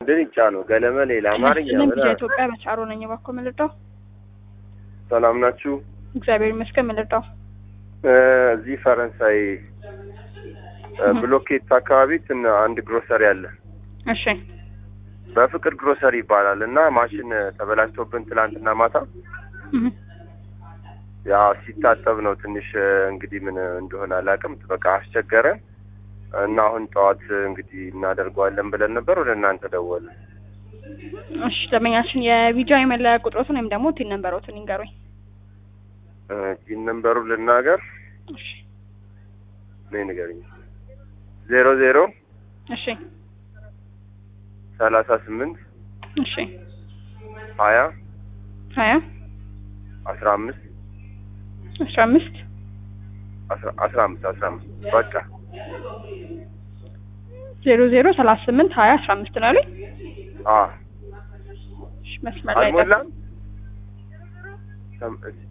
ድንጫ ነው ገለመሌ ለአማርኛ ምን ምን ኢትዮጵያ በቻሮ ነኝ። እባክዎ ምን ልርዳው? ሰላም ናችሁ? እግዚአብሔር ይመስገን። ምን ልርዳው? እ እዚህ ፈረንሳይ እ ብሎኬት አካባቢ ትን አንድ ግሮሰሪ አለ። እሺ በፍቅር ግሮሰሪ ይባላል እና ማሽን ተበላሽቶብን ትላንትና ማታ እህ ያ ሲታጠብ ነው ትንሽ እ እንግዲህ ምን እንደሆነ አላውቅም። በቃ አስቸገረን እና አሁን ጠዋት እንግዲህ እናደርገዋለን ብለን ነበር። ወደ እናንተ ደወልን። እሺ ደንበኛችን የቪዲዮ መለያ ቁጥሮትን ወይም ደግሞ ቲን ነምበሮትን ይንገሩኝ። እ ቲን ነምበሩ ልናገር እሺ ነይ ንገሪኝ። ዜሮ ዜሮ እሺ ሰላሳ ስምንት እሺ ሀያ ሀያ አስራ አምስት አስራ አምስት አስራ አስራ አምስት አስራ አምስት በቃ ዜሮ ዜሮ ሰላሳ ስምንት ሀያ አስራ አምስት ነው ያሉኝ። አ እሺ መስመር ላይ አልሞላም። ሰም- እሺ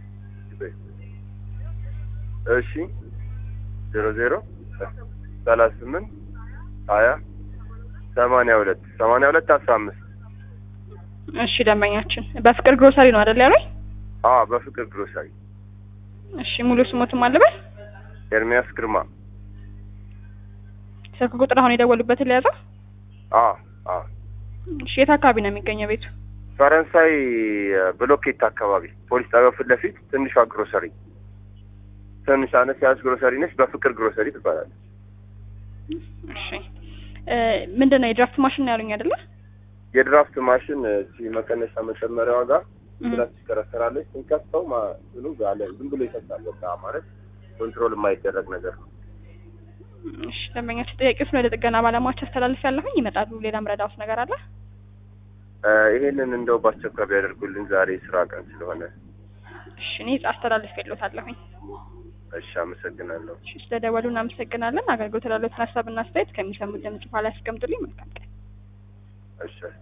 እሺ ዜሮ ዜሮ ሰላሳ ስምንት ሀያ ሰማንያ ሁለት ሰማንያ ሁለት አስራ አምስት እሺ ደንበኛችን በፍቅር ግሮሰሪ ነው አይደል ያሉኝ? አ በፍቅር ግሮሰሪ እሺ ሙሉ ስሞትም አለበት ኤርሚያስ ግርማ ስልክ ቁጥር አሁን የደወሉበትን ሊያዘው። አ አ እሺ የት አካባቢ ነው የሚገኘው ቤቱ? ፈረንሳይ እ ብሎኬት አካባቢ ፖሊስ ጣቢያው ፊት ለፊት ትንሿ ግሮሰሪ ትንሽ አነስ ያለች ግሮሰሪ ነች። በፍቅር ግሮሰሪ ትባላለች። እሺ እ ምንድን ነው የድራፍት ማሽን ነው ያሉኝ አይደለ? የድራፍት ማሽን እቺ መቀነሻ መጨመሪያዋ ጋር እህ ብላ ትሽከረከራለች። ስንከፍተው ማሽኑ ጋለ ዝም ብሎ ይፈሳል። በቃ ማለት ኮንትሮል የማይደረግ ነገር ነው። እሺ ደንበኛችን ጥያቄዎችን ወደ ጥገና ባለሙያዎች አስተላልፍ ያለሁኝ ይመጣሉ። ሌላ ምረዳውት ነገር አለ? እ ይሄንን እንደው በአስቸኳይ ቢያደርጉልን ዛሬ ስራ ቀን ስለሆነ። እሺ እኔ አስተላልፍ የለታለሁኝ። እሺ፣ አመሰግናለሁ። እሺ ስለደወሉ እናመሰግናለን። አገልግሎት ላሉትን ሀሳብና አስተያየት ከሚሰሙት ድምጽ በኋላ ያስቀምጡልኝ። መልካም ቀን። እሺ